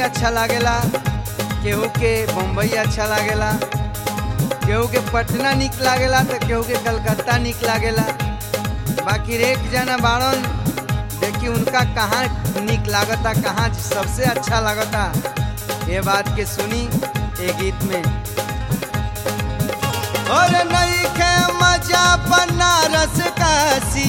अच्छा लागेला केहू के बम्बई अच्छा लागेला केहू के पटना निक लागेला तो केहू के कलकत्ता निक लागेला बाकी एक जना बाड़न देखी उनका कहाँ निक लागता कहाँ सबसे अच्छा लागता ये बात के सुनी ये गीत में और नहीं के मजा बनारस काशी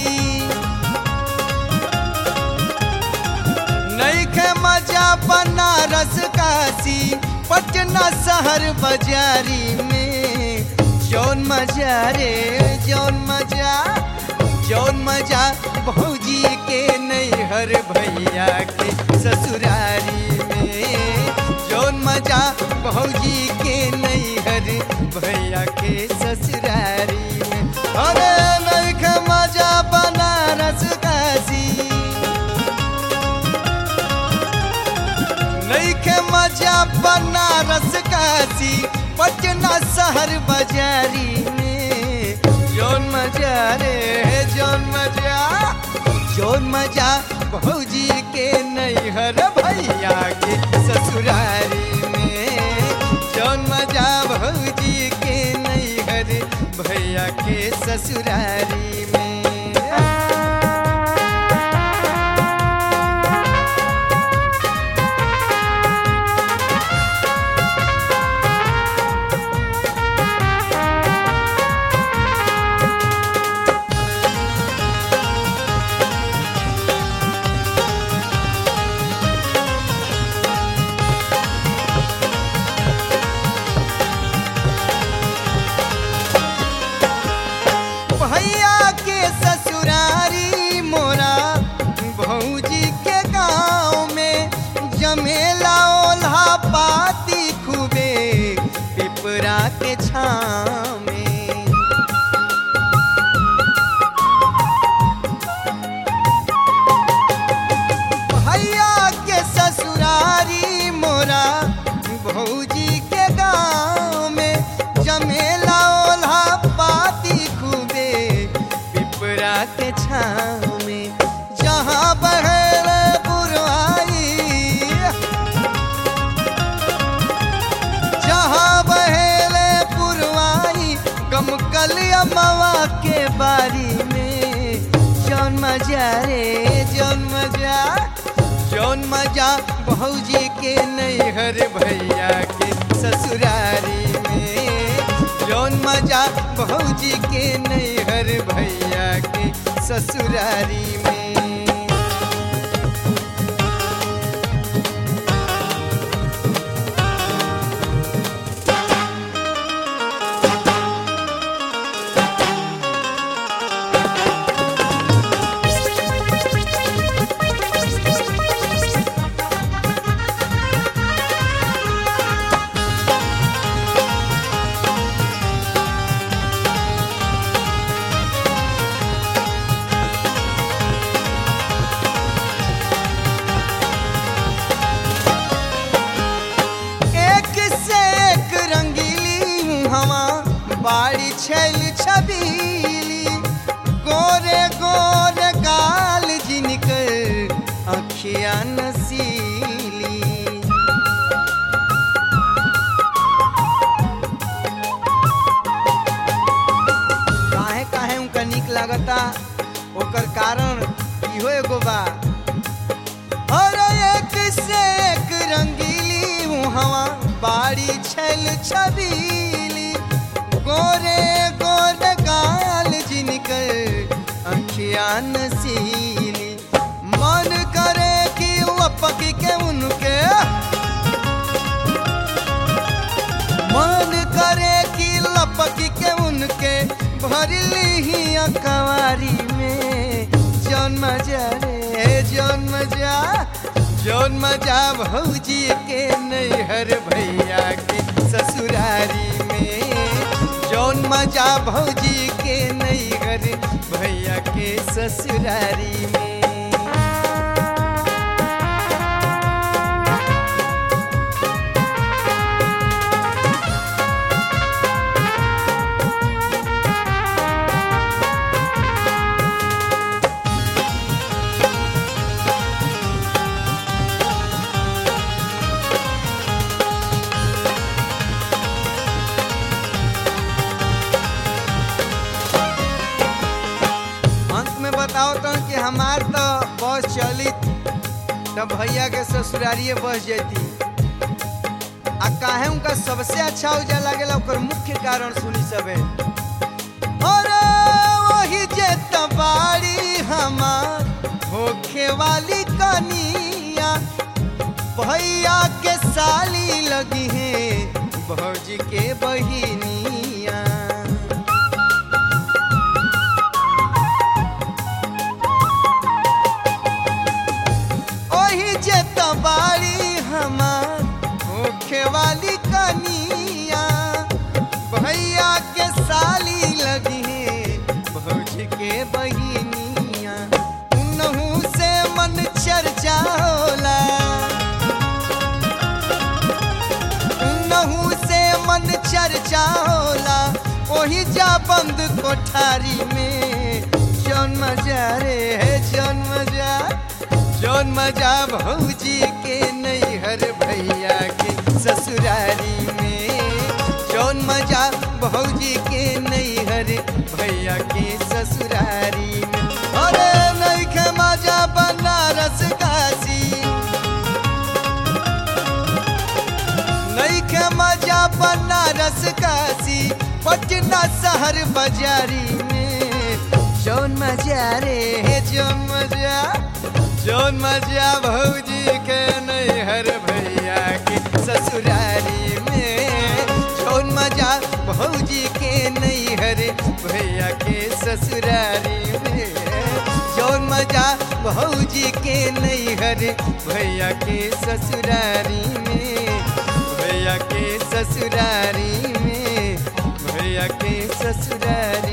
नहीं के मजा बनारस काशी पटना शहर बाजारी में जौन मजा रे जौन मजा जौन मजा भौजी के नैहर भैया के ससुरारी में जौन मजा भौजी के नैहर भैया के ससुरारी में अरे नहीं के मजा बनारस काशी नहीं के मजा बनारस काशी पटना शहर बाजारी में जौन मजा रे जौन मजा जौन मजा भौजी के नैहर भैया के ससुरारी में जौन मजा भौजी के नैहर भैया के ससुरारी में भैया के ससुरारी मोरा भौजी के गाँव में जमेला ओल्हा पाती खूबे पिपरा के छाँव में भैया के ससुरारी मोरा भौजी के गाँव में जमेला ओल्हा पाती खूबे पिपरा के छाँव में जहाँ बहर पुरवाई जहाँ बहेले पुरवाई गमकलिया मवा के बारी में जौन मजा रे जौन मजा जौन मजा भौजी के नैहर भैया के ससुरारी में जौन मजा भौजी के नैहर भैया के ससुरारी में एक से एक रंगीली हवा बाड़ी छैल छबीली गोरे गोरे गाल जिनकर अखिया नसीली काहे काहे उनका निक लागता ओकर कारण इहो एगो बा और एक से एक रंगीली हवा बाड़ी छैल छबीली गोरे गोरे गाल जिनकर अखिया नसीली मन करे कि लपक के उनके मन करे कि लपक के उनके भरली ही अकवारी में जौन मजा रे जौन मजा जौन मजा भौजी के नैहर भैया के ससुरारी में जौन मजा भौजी के नैहर भैया के ससुरारी में बताओ कि हमार तो बस चली तो भैया के ससुरारिये बस जाती आ काहे उनका सबसे अच्छा उजा लागेला ओकर मुख्य कारण सुनी सबे अरे वही जे तबाड़ी हमार होखे वाली कनिया भैया के साली लगी है भौजी के बहिनिया ओही जे तबाड़ी हमार होखे वाली कनिया भैया के साली लगी है भौजी के बहिनिया उनहू से मन चर्चा होला उनहू से मन चर्चा होला ओही जा बंद कोठारी में जौन मजा रे है जौन मजा जौन मजा भौजी के नैहर भैया के ससुरारी में जौन मजा भौजी के नैहर भैया के ससुरारी में अरे नैखे मजा बनारस काशी नैखे मजा बनारस काशी पटना शहर बाजारी में जौन मजा रे है जौन मजा जौन मजा भौजी के नैहर भैया के ससुरारी में जौन मजा भौजी के नैहर भैया के ससुरारी में जौन मजा भौजी के नैहर भैया के ससुरारी में भैया के ससुरारी में भैया के ससुरारी